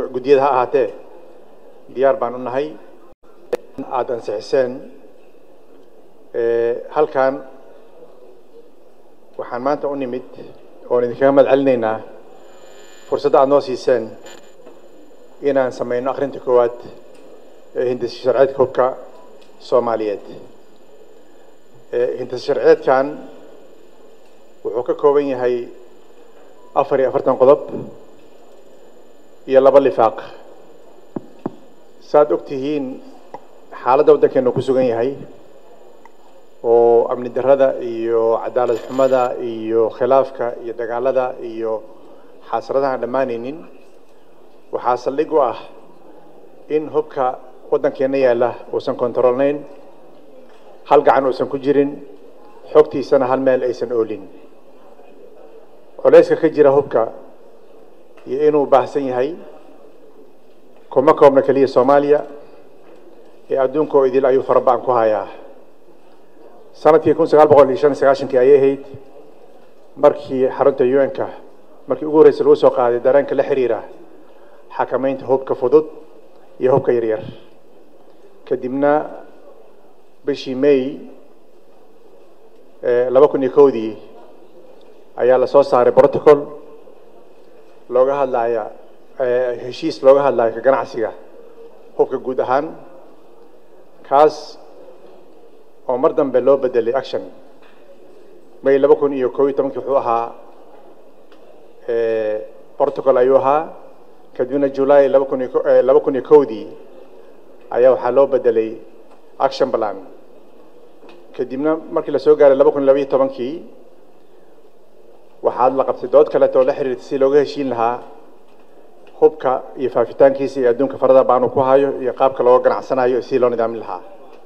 guddiyada ha ahaatee diyaar baan u nahay aada ansixiseen halkan waxaan maanta u nimid oon idinkaga mahad celinaynaa fursadda aada noo siiseen inaan samayno akhrinta koowaad ee hindisa sharceedka hubka soomaaliyeed hindisa sharceedkan wuxuu ka kooban yahay afar iyo afartan qodob iyo laba lifaaq saaad og tihiin xaaladda waddankeenu ku sugan yahay oo amni darrada iyo cadaalad xumada iyo khilaafka iyo dagaalada iyo xasradaha aan dhammaanaynin waxaa saldhig u ah in hubka waddankeenna yaalla uusan kontaroolnayn hal gacan uusan ku jirin xogtiisana hal meel aysan oolin culayska ka jira hubka iyo inuu baahsan yahay kuma koobna keliya soomaaliya ee adduunka oo idil ayuu faraba-an ku hayaa sanadkii kun sagaal boqol iyo shan iyo sagaashankii ayay ahayd markii xarunta u n-ka markii ugu horreysay lagu soo qaaday dareenka la xiriira xakamaynta hubka fudud iyo hubka yaryar kadibna bishii may laba kun iyo kowdii ayaa lasoo saaray protocol looga hadlaya heshiis looga hadlayo ka ganacsiga hubka guud ahaan kaas oo mar dambe loo bedelay action may laba kun iyo kob iyo tobankii wuxuu ahaa protocol ayuu ahaa kadibna july laba kun iyo laba kun iyo kowdii ayaa waxaa loo bedelay action plan kadibna markii lasoo gaaray laba kun iyo labaiyo tobankii waxaad la qabtay dood kaleeto oo la xiriirtay si looga heshiin lahaa hubka iyo faafitaankiisa iyo adduunka farada baanu ku hayo iyo qaabka looga ganacsanayo iyo sidii loo nidaamin lahaa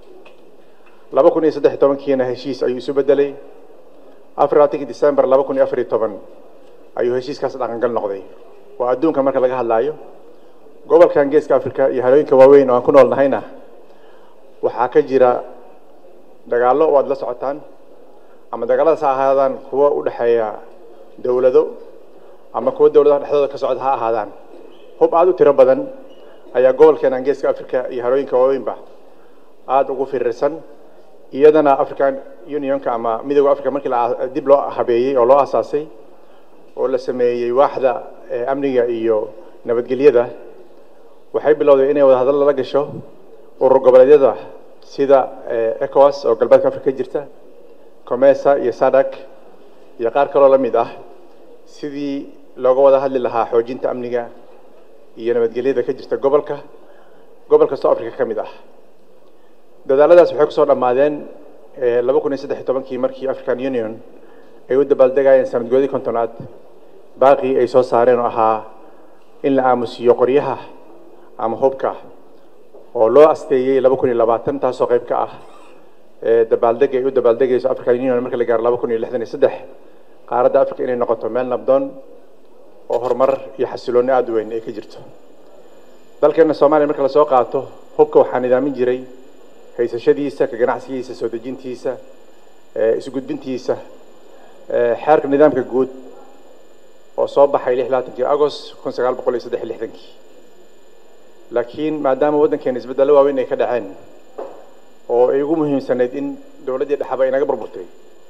laba kun iyo saddex iyo tobankiina heshiis ayuu isu bedelay afar labaatankii december laba kun iyo afar iyo toban ayuu heshiiskaas dhaqangal noqday waa adduunka marka laga hadlaayo gobolkan geeska africa iyo halooyinka waaweyn oo aan ku nool nahayna waxaa ka jira dagaallo oo aad la socotaan ama dagaaladaas ha ahaadaan kuwa u dhexeeya dowlado ama kuwa dowladaha dhexdooda ka socda ha ahaadaan hub aada u tiro badan ayaa gobolkeenan geeska africa iyo halooyinka waaweynba aada ugu firirsan iyadana african unionka ama midooda africa markii dib loo habeeyey oo loo asaasay oo la sameeyey waaxda amniga iyo nabadgelyada waxay bilowday inay wada hadal lala gasho urur goboleedyada sida ecowas oo galbeedka africa ka jirta comesa iyo sadak iyo qaar kaloo la mid ah sidii looga wada hadli lahaa xoojinta amniga iyo nabadgelyada ka jirta gobolka gobol kastoo africa ka mid ah dadaaladaas waxay kusoo dhammaadeen laba kun iyo saddex iyo tobankii markii african union ay u dabaaldegayeen sanadgoodii kontonaad baaqii ay soo saareen oo ahaa in la aamusiyo qoryaha ama hubka oo loo asteeyey laba kun iyo labaatan taasoo qayb ka ah dabaaldeg ay u dabaaldegayso african union marka la gaaro laba kun iyo lixdan iyo saddex qaaradda africa inay noqoto meel nabdoon oo horumar iyo xasiloonni aada u weyn ay ka jirto dalkeena soomaaliya marka lasoo qaato hubka waxaa nidaamin jiray haysashadiisa ka ganacsigiisa soo dejintiisa isgudbintiisa xeerka nidaamka guud oo soo baxay lix labaatankii agost kun sagaal boqol iyo saddex iyo lixdankii laakiin maadaama waddankeena isbeddello waaweyn ay ka dhaceen oo ay ugu muhiimsanayd in dowladdii dhexaba inaga burburtay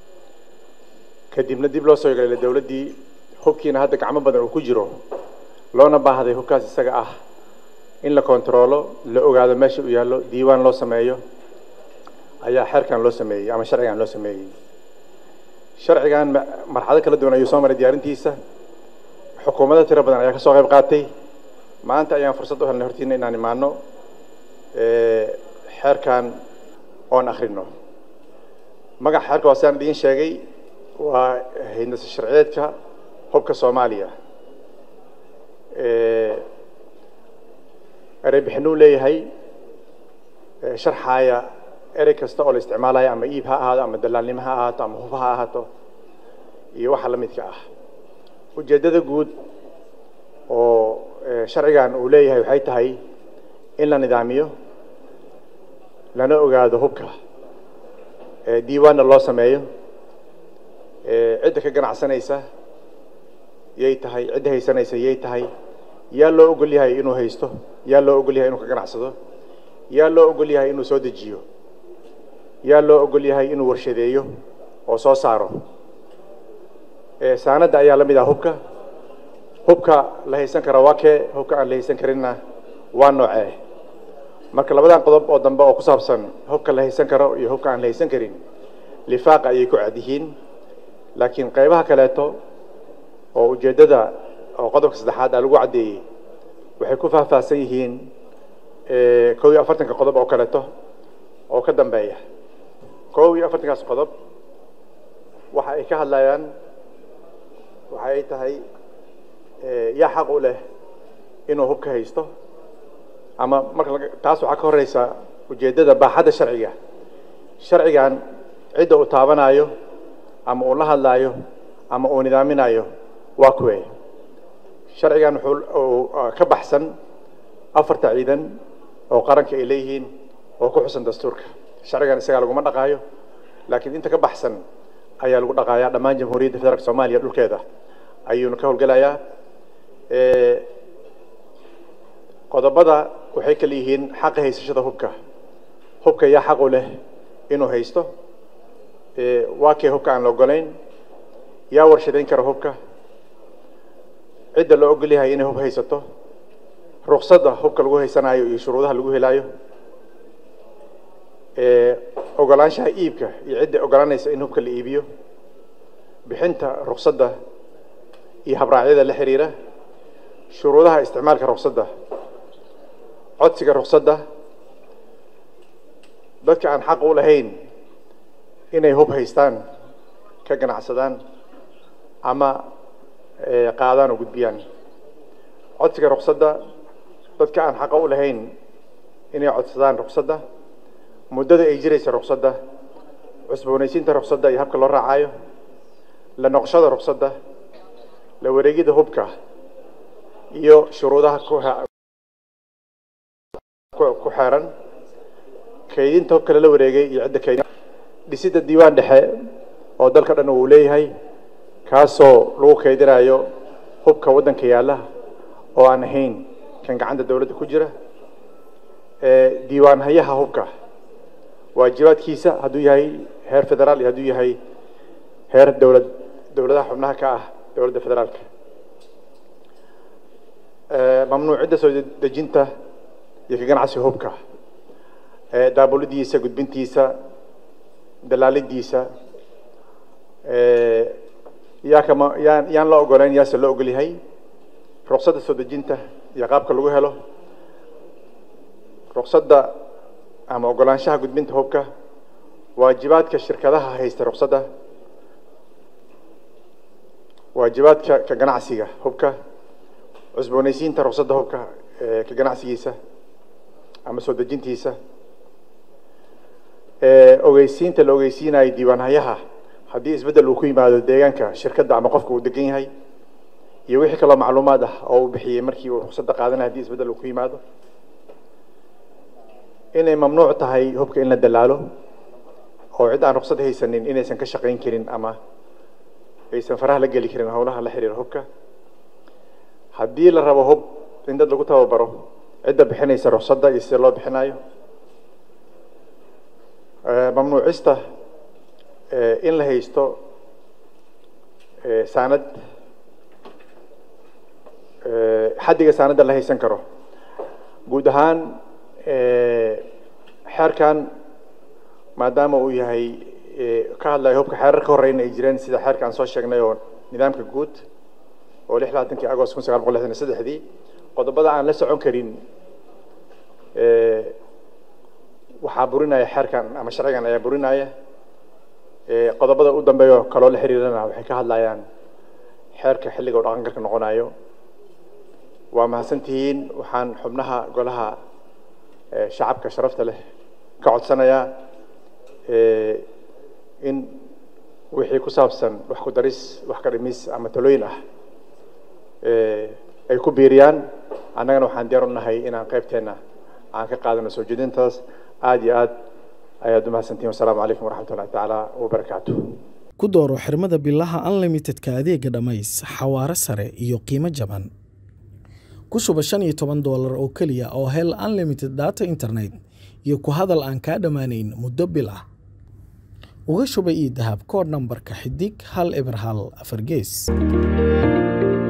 kadibna dib loo soo yeelay dowladdii hubkiina hadda gacmo badan uu ku jiro loona baahday hubkaas isaga ah in la kontaroolo la ogaado meesha uu yaallo diiwaan loo sameeyo ayaa xeerkan loo sameeyey ama sharcigan loo sameeyey sharcigan marxado kala duwan ayuu soo maray diyaarintiisa xukuumado tiro badan ayaa ka soo qayb qaatay maanta ayaan fursad u helnay hortiina inaan imaano xeerkan oon akhrino magaca xeerka waa sidaan idiin sheegay waa hindasa sharciyeedka hubka soomaaliya erey bixinuu leeyahay sharxaaya erey kasta oo la isticmaalayo ama iib ha ahaado ama dalaalnimo ha ahaato ama hub ha ahaato iyo waxa la midka ah ujeeddada guud oo sharcigan uu leeyahay waxay tahay in la nidaamiyo lana ogaado hubka diiwaanna loo sameeyo cidda ka ganacsanaysa yay tahay cidda haysanaysa yay tahay yaa loo ogol yahay inuu haysto yaa loo ogol yahay inuu ka ganacsado yaa loo ogol yahay inuu soo dejiyo yaa loo ogol yahay inuu warshadeeyo oo soo saaro saanadda ayaa la mid ah hubka hubka la haysan kara waa kee hubka aan la haysan karinna waa noocee marka labadan qodob oo dambe oo ku saabsan hubka la haysan karo iyo hubka aan la haysan karin lifaaqa ayay ku cad yihiin laakiin qaybaha kaleeto oo ujeeddada oo qodobka saddexaad aa lagu caddeeyey waxay ku faahfaahsan yihiin kow iyo afartanka qodob oo kaleeto oo ka dambeeya kow iyo afartankaas qodob waxa ay ka hadlayaan waxa ay tahay yaa xaq u leh inuu hubka haysto ama marka taas waxaa ka horeysa ujeeddada baaxadda sharciga sharcigan cidda uu taabanaayo ama uu la hadlaayo ama uu nidaaminayo waa kuwe sharcigan wuxuu ka baxsan afarta ciidan oo qaranka ay leeyihiin oo ku xusan dastuurka sharcigan isagaa laguma dhaqaayo laakiin inta ka baxsan ayaa lagu dhaqaayaa dhammaan jamhuuriyadda federaalk soomaaliya dhulkeeda ayuuna ka howlgelayaa qodobada waxay kala yihiin xaqa haysashada hubka hubka yaa xaq u leh inuu haysto waa kee hubka aan la ogolayn yaa warshadayn kara hubka cidda loo ogol yahay inay hub haysato ruqsadda hubka lagu haysanaayo iyo shuruudaha lagu helaayo ogolaanshaha iibka iyo cidda ogolaanaysa in hubka la iibiyo bixinta ruqsadda iyo habraacyada la xiriira shuruudaha isticmaalka ruqsadda codsiga ruqsadda dadka aan xaq u lahayn inay hub haystaan ka ganacsadaan ama qaadaan oo gudbiyaan codsiga ruqsadda dadka aan xaqa u lahayn inay codsadaan ruqsadda muddada ay jiraysa ruqsadda cusboonaysiinta ruqsadda iyo habka loo raacayo la noqoshada ruqsadda la wareegida hubka iyo shuruudaha ku xeeran kaydinta hubka lala wareegay iyo cidda kaydin dhisidda diiwaan dhexe oo dalka dhan uu leeyahay kaasoo lagu kaydinayo hubka waddanka yaalla oo aan ahayn kan gacanta dowladda ku jira diiwaan hayaha hubka waajibaadkiisa hadduu yahay heer federaal iyo hadduu yahay heer dowlad dowladaha xubnaha ka ah dowladda federaalka mamnuucidda soo dejinta iyo ka ganacsiga hubka daabulidiisa gudbintiisa dalaalidiisa yaa kama yaan yaan la ogolayn yaase loo ogol yahay ruqsadda soo dejinta iyo qaabka lagu helo ruqsadda ama ogolaanshaha gudbinta hubka waajibaadka shirkadaha haysta ruqsadda waajibaadka ka ganacsiga hubka cusboonaysiinta ruqsadda hubka ka ganacsigiisa ama soo dejintiisa ogeysiinta la ogeysiinayo diiwaanhayaha haddii isbeddel uu ku yimaado deegaanka shirkadda ama qofka uu degan yahay iyo wixii kaloo macluumaad ah oo uu bixiyey markii uu ruqsadda qaadanaya hadii isbeddel uu ku yimaado inay mamnuuc tahay hubka in la dalaalo oo cid aan ruqsad haysanin inaysan ka shaqayn karin ama aysan faraha la geli karin howlaha la xiriira hubka haddii la rabo hub in dad lagu tababaro cidda bixinaysa ruqsadda iyo sida loo bixinayo mamnuucista in la haysto saanad xaddiga saanadda la haysan karo guud ahaan xeerkan maadaama uu yahay ka hadlayo hubka xeerar ka horeyna ay jireen sida xeerka aan soo sheegnay oo nidaamka guud oo lix labaatankii agost kun sagaal boqol lixdan iyo saddexdii qodobada aan la socon karin waxaa burinaya xeerkan ama sharcigan ayaa burinaya qodobada u dambeeyo kaloo la xiriirana waxay ka hadlayaan xeerka xilliga u dhaqangalka noqonayo waa mahadsantihiin waxaan xubnaha golaha shacabka sharafta leh ka codsanayaa in wixii ku saabsan wax ku daris wax ka dhimis ama talooyin ah ay ku biiriyaan annagana waxaan diyaar u nahay inaan qaybteenna aan ka qaadano soo jeedintaas aada iyo aad ayaad u mahadsantihin wasalaamu calaykum waraxmat ullahi tacaala wabarakaatu ku dooro xirmada bilaha unlimitedka adeega dhammays xawaare sare iyo qiimo jaban ku shuba shan iyo toban doolar oo keliya oo hel unlimited data internet iyo ku hadal aan kaa dhammaanayn muddo bil ah uga shuba ii dahab koodh nambarka xidig hal eber hal afar gees